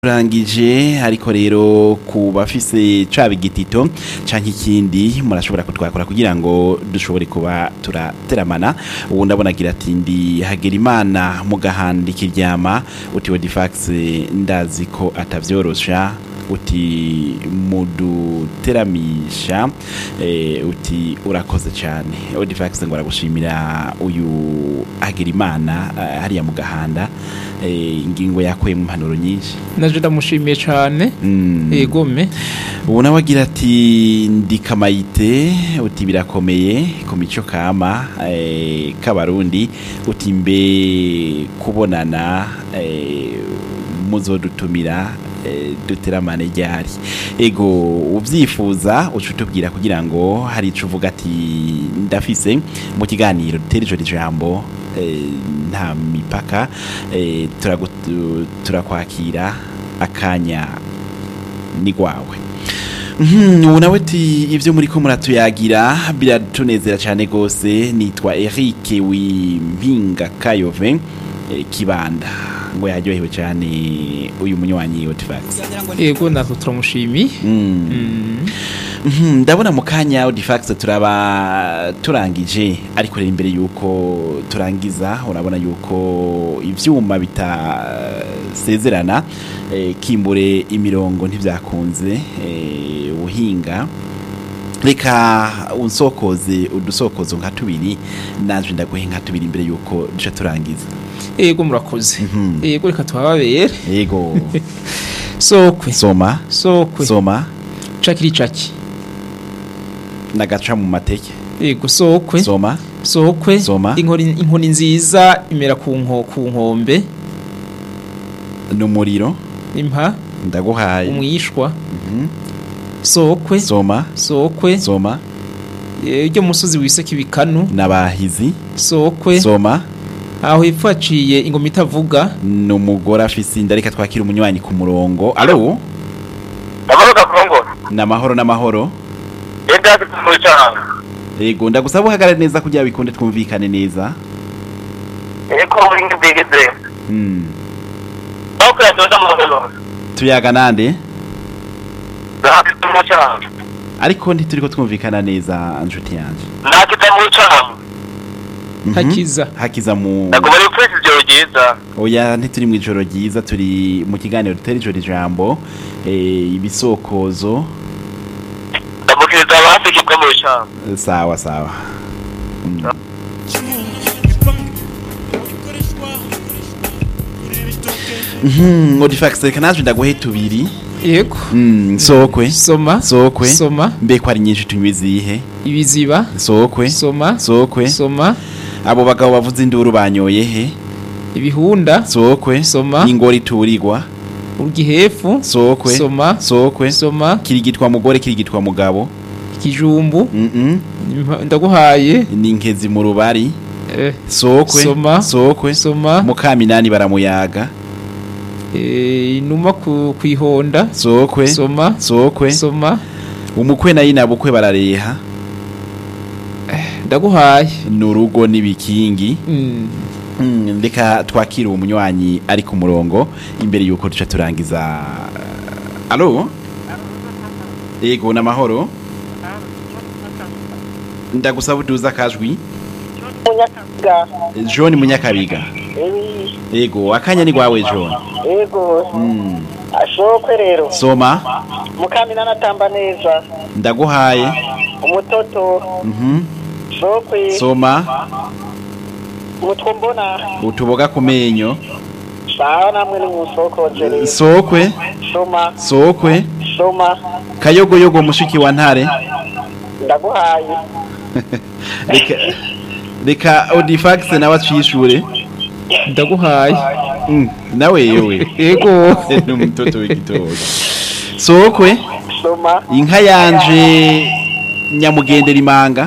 turangije ariko rero ku bafise caba igitito canke ikindi murashobora kutwakora kugira ngo dushobore kuba turateramana ubu ndabona agira ati ndi hagera imana mu gahanda ikiryama uti wodifax ndazi ko atavyorosha uti muduteramisha eh, uti urakoze cyane odifax ngo aragushimira uyu agira imana eh, hariya mu gahanda eh, ingingo yakuye mu mpanuro nyinshi naje ndamushimiye cyane Mm. yegome ubu nawe agira ati ndi kamayite uti birakomeye ku mico kama eh, k'abarundi uti mbe kubonana eh, muzodutumira eh, duteramane ryari ego ubyifuza uca utubwira kugira ngo hari ico uvuga ati ndafise mu kiganiro dutere ijo ijambo eh, nta mipaka eh, turagu- turakwakira akanya ni gwawe Mhm, ubu nawe ati ibyo muri ko muratuyagira biratunezera cyane rwose nitwa Eric Wimpinga Kayove eh, Kibanda ngo yaryohewe cyane uyu munywanyi Otifax yego natwe turamushimiye Mm. Mm. Mhm, ndabona mu kanya Audifax turaba turangije ariko rero imbere yuko turangiza urabona yuko ivyuma bitasezerana eh, kimbure imirongo ntivyakunze eh, ubuhinga reka unsokoze udusokozo nka tubiri naje ndaguhe nka tubiri imbere yuko duca turangiza yego murakoze Mhm. yego reka tuhababere yego sokwe soma sokwe soma cakiri caki nagaca mu mateke yego sokwe soma sokwe Soma. inkoni inkoni nziza imera ku nko ku nkombe n'umuriro impa ndaguhaye umwishwa Mhm. sokwe soma sokwe soma iryo musozi wiseka ibikanu n'abahizi sokwe soma aho hepfo haciye ingoma itavuga n'umugore afise inda reka twakira umunywanyi ku murongo alo amahoro gakongo n'amahoro n'amahoro yenda mu cyanga yego ndagusaba uhagarare neza kugira bikunde twumvikane neza eko muri ngibigeze Mm. aho kuyatoza mu ngalo tuyaga nande nakita mu cyanga ariko ntituriko twumvikana neza nshuti yanje nakita mu cyanga Mhm. hakiza hakiza mu nagomba rifurisi ibyo byiza oya ntituri mu ijoro ryiza turi mu kiganiro dutera ijoro ijambo eh, ibisokozo ndamukiriza abafite bwo mu cyanga sawa sawa Mm. Mhm, Odifax reka naje ndaguhe tubiri yego Mm, sokwe soma sokwe soma mbe ko ari nyinshi tunywa izihe ibiziba sokwe soma sokwe soma abo bagabo bavuze induru banyoye he ibihunda sokwe Soma. ingori turirwa urgihefu sokwe soma sokwe soma kirigitwa mugore kirigitwa mugabo ikijumbu Mhm. impa- ndaguhaye ni inkezi mu rubari eh, sokwe Soma. sokwe soma mukaminani baramuyaga eh, inuma ku kwihonda sokwe soma sokwe soma umukwe na yina bukwe barareha ndaguhaye ni urugo n'ibikingi Mm. Mm, reka twakire uwo munywanyi ari ku murongo imbere yuko duca turangiza alo yego n'amahoro ndagusaba uduza akajwi john munyakabiga yego akanya ni gwawe john yego Mm, ashokwe rero soma mukamina natamba neza ndaguhaye umutoto Mhm, shokwe soma umutwe mbona utuboga ku menyo sawa namwe ni musokoje rero sokwe soma sokwe soma kayogoyogo mushiki wa ntare ndaguhaye reka reka odifax nawe acishure ndaguhaye Mm, nawe yewe yego ni umutoto w'igitoki sokwe soma inka yanje nyamugendera imanga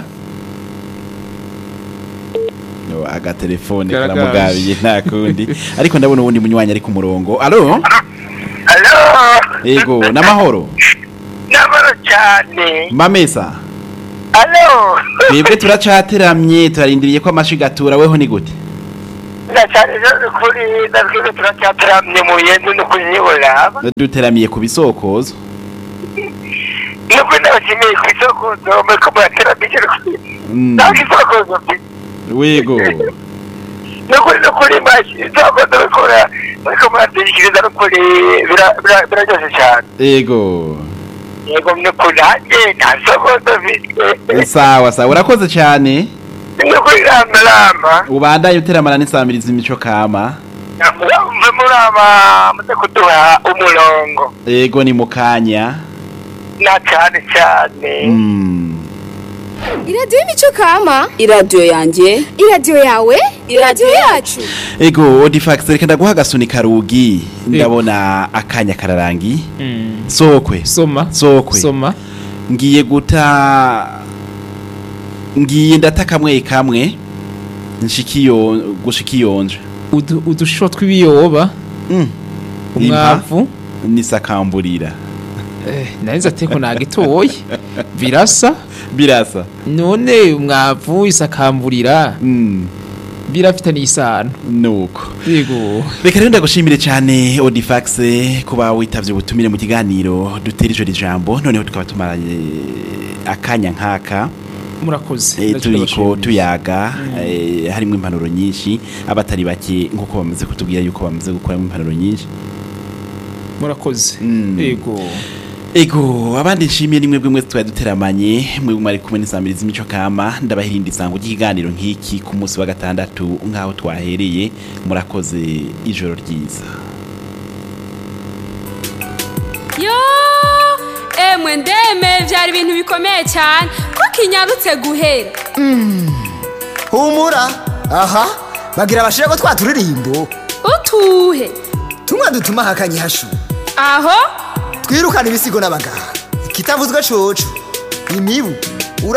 No, agatelefone Karagaje. karamugabiye nta kundi ariko ndabona uwundi munywanyi ari ku murongo alo alo yego n'amahoro n'amahoro cyane mamesa alo twebwe turacateramye turarindiriye ko amashigatura weho ni gute na cyane rero kuri natwe turacyateramye mu yendu no kunyibura duteramiye ku bisokozo nubwo nabashimiye ku isoko zombe ko murateramije Mm, ntabwo isoko zombe wego nukuri nukuri mashi isoko ndabikora ariko muratekereza nukuri bira- bira- biraryoshye cyane ego yego nukuri nanjye nta soko dufite sawa sawa urakoze cyane nukuri rama rama ubandanye uteramana n'isamiriza imico kama mve muraba muze kuduha umurongo ego ni mu kanya na cyane cyane Mm. iradiyo y'imico kama iradiyo yanjye iradiyo yawe iradiyo yacu ego odifax reka ndaguha agasuni karugi ndabona akanya kararangi Mm. sokwe soma sokwe soma ngiye guta ngiye ndata kamwe kamwe nshikiyo gushikiyonje Udu- udusho tw'ibiyoba mm. umwavu nisakamburira eh, nahise ateko nagitoye birasa birasa none umwavu isakamburira mm. birafitanye isano nuko yego reka rero ndagushimire cyane odifax kuba witavye ubutumire mu kiganiro dutera ijoro ijambo noneho tukaba tumaranye akanya nk'aka murakoze Eh, Ndaje turiko ndabashimira. tuyaga eh, harimo impanuro nyinshi abatari bake nk'uko bamaze kutubwira yuko bamaze gukuramo impanuro nyinshi murakoze Mm. yego ego abandi nshimiye ni mwebwe mwese twari duteramanye mwebwe mwari kumwe n'isamiriza imico kama ndabahirinda isango ry'ikiganiro nk'iki ku munsi wa gatandatu nk'aho twahereye murakoze ijoro ryiza yo emwe ndeme byari ibintu bikomeye cyane ko kinyarutse guhera humura aha bagira abashira ko twaturirimbo utuhe tumwe dutuma hakanye hashu aho twirukana ibisigo n'abaganga ikitavuzwe coco imibu